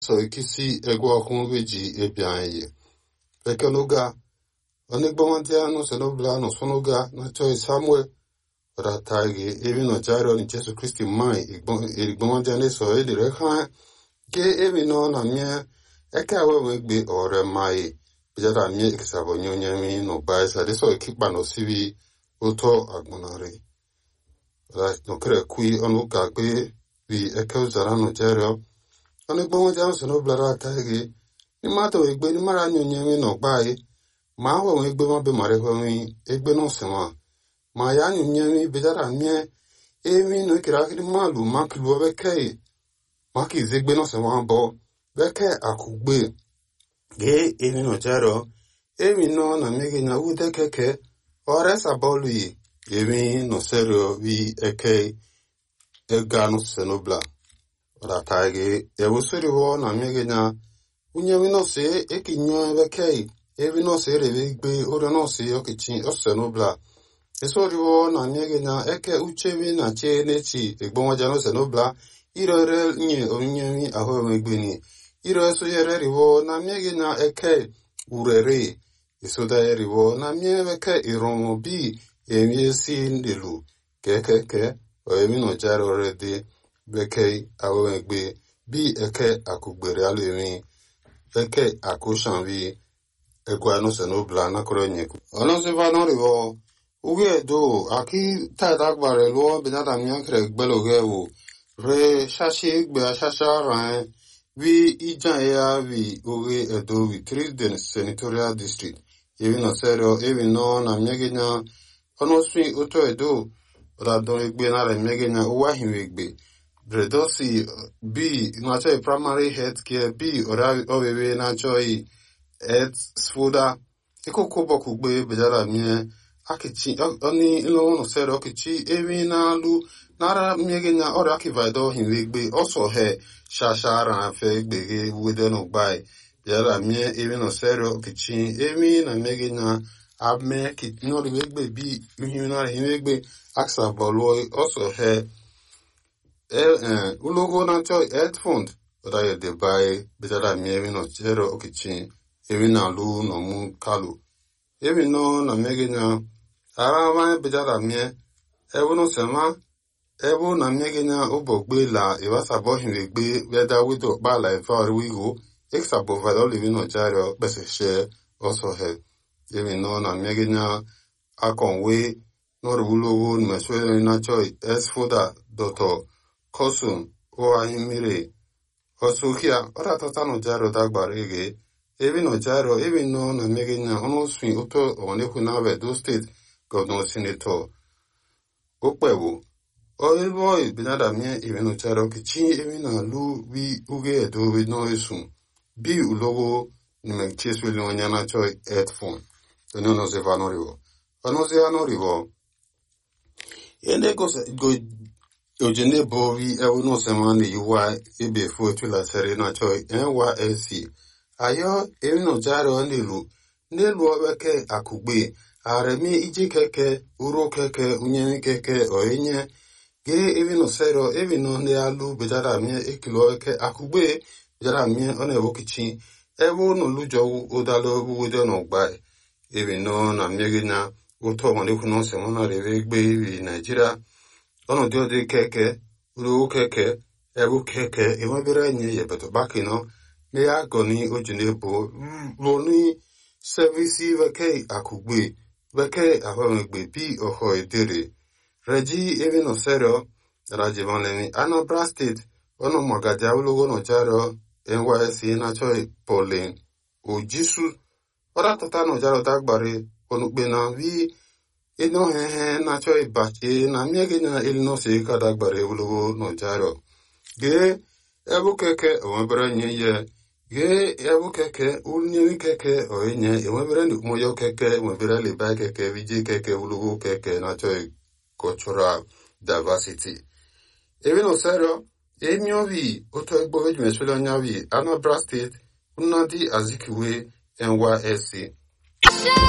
so ikisi egwu ọhụụ beji ebi anyị ekenoga onigbomanti anu senobla no sonoga na choi samuel ratagi ebi no jaro ni jesu kristi mai igbomanti ane so edire ha ke ebi no na mie eke awe megbe ore mai bijara mie ikisabo nyonye mi no bai sa deso ekikpa no sibi ụtọ agbonari no kere kui onu ka gbe bi eke uzara no jero onigbomanti anu senobla ratagi ni mata egbe ni mara nyonye mi no bai ma ahụ nwe egbe mabe mara ehwe egbe n'ọsịnwa ma ya anyụ nye mi bejara mie emi no ikere akiri malu makilu bekee maka ize egbe n'ọsịnwa bọ bekee akụgbe gee emi no jero emi no na mege na ude keke ọresa bọọlụ yi emi no serio vi eke ega no senobla rata ge ewusiri wo na mege na unye mi no se ekinyo bekee ebi nọọsụ erebe igbe ụrọ nọọsụ ọkịchị ọsụsenobla esoriwo na nyege na eke uchebi na che n'echi egbonwaja n'osenobla irere nye onyinye ahụ emegbeni ire esonyere riwo na miege na eke urere esoda eriwo na mie eke iromo bi emiesi ndelu kekeke oemi no jare orede bekee ahụ emegbe bi eke akụgbere alụ emi eke akụshan bi ekwa no se no bla na koro nyeku ono se va no rivo uge do aki ta ta gbare lo be na ta mya kre gbelo ge wo re shashi gbe shasha ran vi ijan ya vi uge edo vi trisden senatorial district evi no serio evi no na myege nya ono swi uto edo ra don egbe na re myege nya uwa hinwe egbe bredosi b na choi primary health care b ora owewe na choi et sfoda iko kobo kugbe bejara mie akichi oni ilo no sero akichi ewi na lu nara miege na ora akivido hinwegbe oso he shashara fe gbege wede no gbai bejara mie ewi no sero akichi ewi na miege na ame ki no riwegbe bi uhi na hinwegbe aksa bolo oso he eh ulogo na cho health fund ora ye de bai bejara mie ewi no sero akichi ebi na lu no mu kalu ebi no na mege nya ara ma bejara mie ebu no sema ebu na mege nya ubo gbe la iwa sabo hin gbe weda wido pa la ifa ori wigo exa bo va do livi no jaro bese she also he ebi no na mege nya akonwe no rulo no meswe na choi es foda doto kosum o ahimire osukia ora totano jaro dagbarege ebi no jaro ebi no na mege nya ono swin uto onekwu na Edo State Governor Senator okpewo oibo binada mie ebi no jaro kichi ebi na lu wi uge edo wi no esun bi ulogo ni me cheswe li onya na choi headphone eno no se va no rivo ono se ano rivo ene go se go ojene bo wi ewo no se mani yuwa ebe fu etula sere na choi NYSC ayo emino jaro nilu n'elu obeke akugbe aremi iji keke uru keke unyemi keke oenye ge emino sero emino ne alu bejara mie ekilo eke akugbe bejara mie ona ewokichi ebe unu lujo udalo wude no gbai emino na miege na uto wande kuno se mona rebe gbe ibi nigeria ono dio de keke uru keke ebu keke emabere nye yebeto bakino ne ya goni ojine bo lo ni servisi veke akugbe veke ahomegbe bi oho edere reji ebi no sero raji vanlemi anambra state ono magaja ulogo no jaro nysc na choi polin ojisu ora tata no jaro dagbare onukpe na vi ino hehe na choi bache na miege na ilino se ka dagbare ulogo no jaro ge ebu keke onwebere nye ye ge ebu keke unyewi keke oenye enwebere ndi moyo keke enwebere liba keke viji keke ulugu keke na choi cultural diversity ebi no serio emi ovi oto egbo veju meswele onyavi anambra state nnadi azikiwe nysc